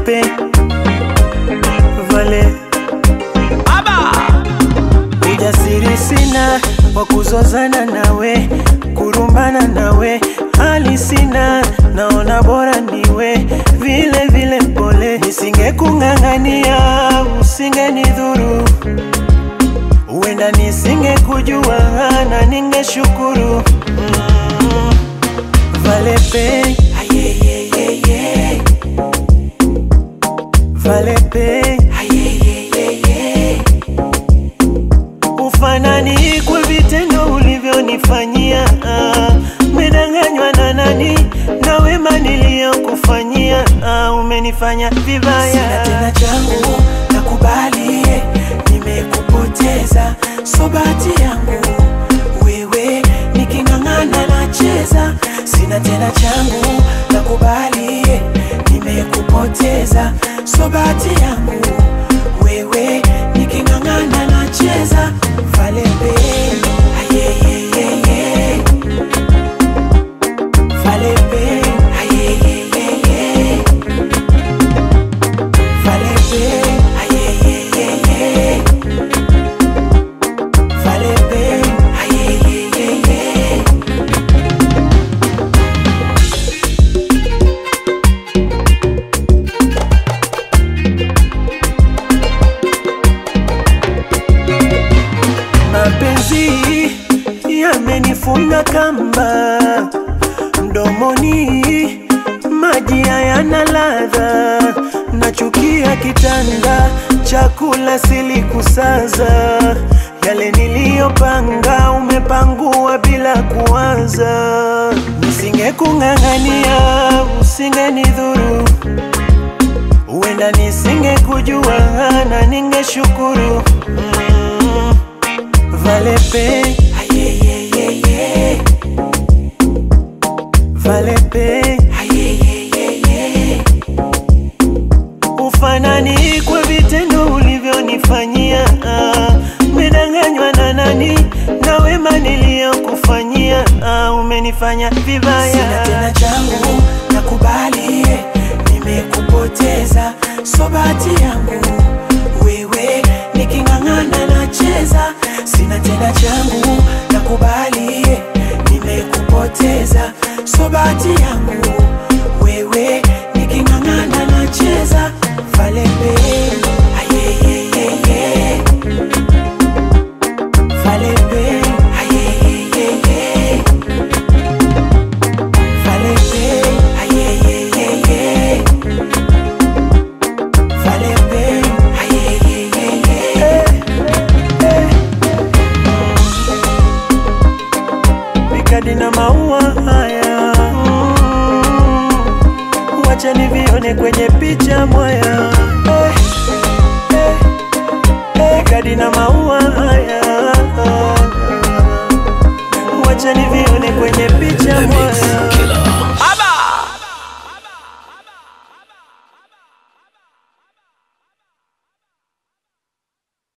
pe vale ujasiri sina wa kuzozana nawe kurumbana nawe hali sina naona bora niwe vile vile mpole nisingekung'ang'ania usingenidhuru huenda nisingekujua na ningeshukuru mm. valepe ayeyeyeye valepe ayeyeyeye ufanani kwa vitendo ulivyonifanyia ah. Umedanganywa na nani na wema niliyokufanyia ah, umenifanya vibaya. Sina tena changu nakubali, nimekupoteza, so bahati yangu wewe, niking'ang'ana nacheza. Sina tena changu nakubali, nimekupoteza, so bahati yangu wewe, niking'ang'ana nacheza. Valembe ayeyeyeye Valembe ayeyeyeye Valembe ayeyeyeye Valembe ayeyeyeye mapenzi yamenifunga kamba mdomoni, maji hayana ladha, nachukia kitanda, chakula silikusaza, yale niliyopanga umepangua bila kuanza. Nisingekung'ang'ania, usingenidhuru, huenda nisingekujua na ningeshukuru mm. Valepe ayeyeyeye Valepe ayeyeyeye Ufanani kwa vitendo ulivyonifanyia ah. Umedanganywa na nani na wema niliyokufanyia ah, umenifanya vibaya. Sina tena changu nakubali, nimekupoteza, so bahati yangu wewe, niking'ang'ana nacheza. Sina tena changu nakubali, nimekupoteza, so bahati yangu wewe, niking'ang'ana nacheza. Valembe ayeyeyeye Valembe ayeyeyeye Valembe ayeyeyeye Valembe ayeyeyeye Mikadi na maua haya mm, wacha nivione kwenye picha mwaya eh, eh, eh, Mikadi na maua haya wacha nivione kwenye picha mwaya